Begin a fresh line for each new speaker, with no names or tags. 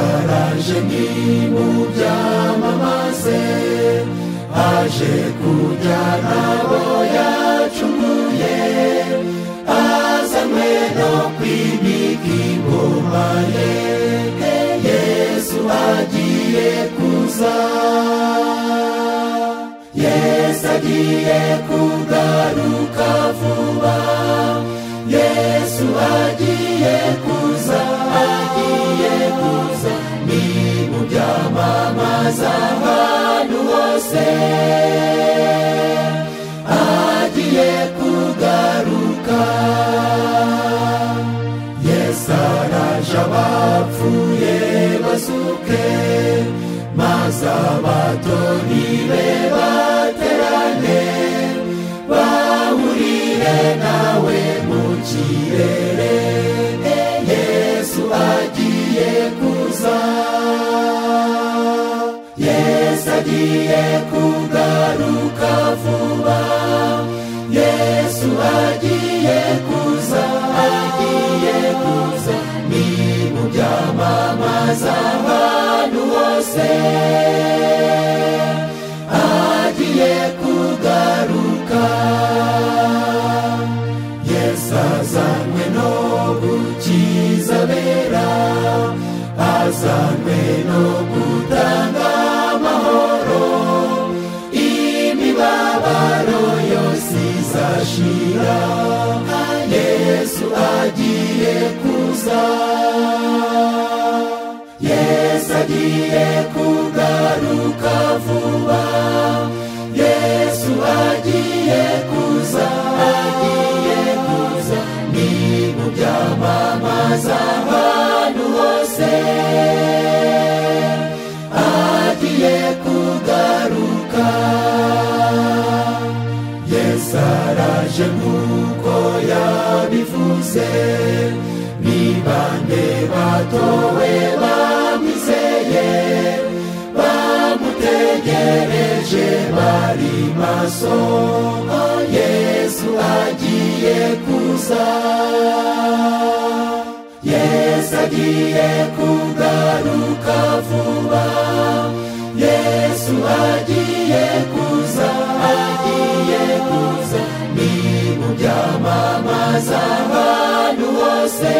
haje nimuyamamaze haje kujyana abo yacunguye azanywe no kwimika ingoma ye yesu agiye kuza yesu agiye kugaruka vuba yesu agiye kuza agiye kuza ni mu byamamaza ahantu hose agiye kugaruka yesu araje abapfuye basuke maze abatoni be baterane bahurire nawe mu kirere yesu agiye kuza yesu agiye kugaruka vuba yesu agiye kuza agiye kuza ni mu byamamaza ahantu hose agiye kugaruka yesu azanywe no gukiza abera azanywe no gutanga amahoro imibabaro yose izashira yesu agiye kuza yesu agiye kugaruka vuba yesu agiye kuza agiye kuza ni mu byamamaza ahantu hose agiye kugaruka yesu araje nk'uko yabivuze ni bande batowe bamwizeye bamutegereje bari maso yesu agiye kuza yesu agiye kugaruka vuba yesu agiye kuza agiye kuza ni mu byamamaza ahantu hose